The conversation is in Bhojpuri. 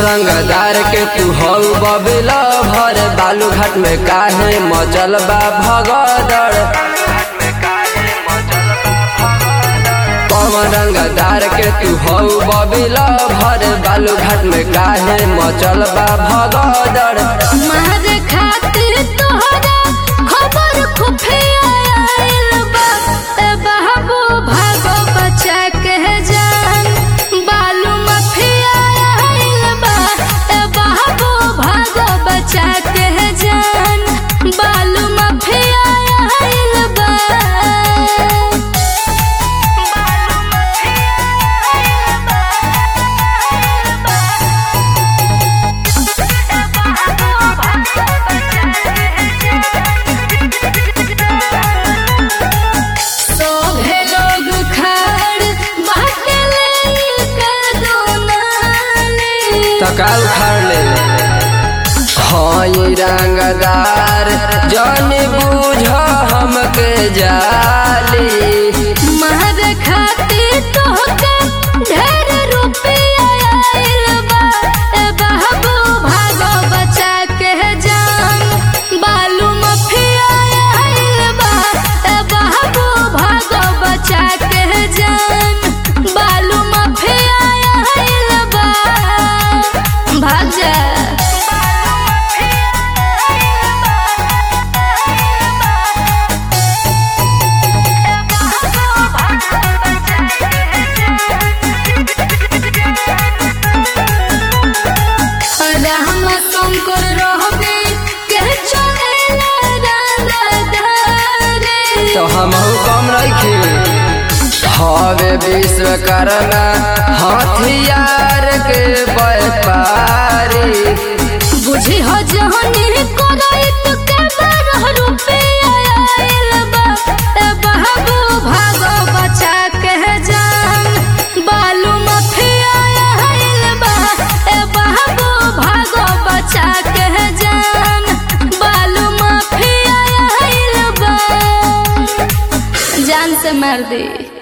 रंगदार के तू हौ बबिला भर बालू घाट में काहे मचल बा भगदड़ पवन रंगदार के तू हौ बबिला भर बालू घाट में काहे मचल बा भगदड़ मारे खातिर तोहरा खबर खुफिया आइल बा ए बाबू भागो बचा के जान बालू मफिया आइल बा ए बाबू भागो बचा के जान बालू मफिया आइल बा बालू सोभे लोग खाड़ बाटे लेके दोनाली तकाल उखाड़ ले हई रंगदार जन बूझ हमके जाली मार खातिर तोहके ढेर रुपया आइल बा ए बाबू भागो बचा के जान बालू मफिया आइल बा ए बाबू भागो बचा के जान बालू मफिया आइल बा भाग जा राम शंकर रहबे के चले राधारे तो हम कम रखे हवे विश्वकर्मा हथियार के व्यापारी बुझी हो जहनी करैत के बारह रुपया आइल बा ए बाबू भागो बचा के जान बालू मफिया आइल बा ए बाबू भागो बचा के जान बालू मफिया आइल बा जान से मार दे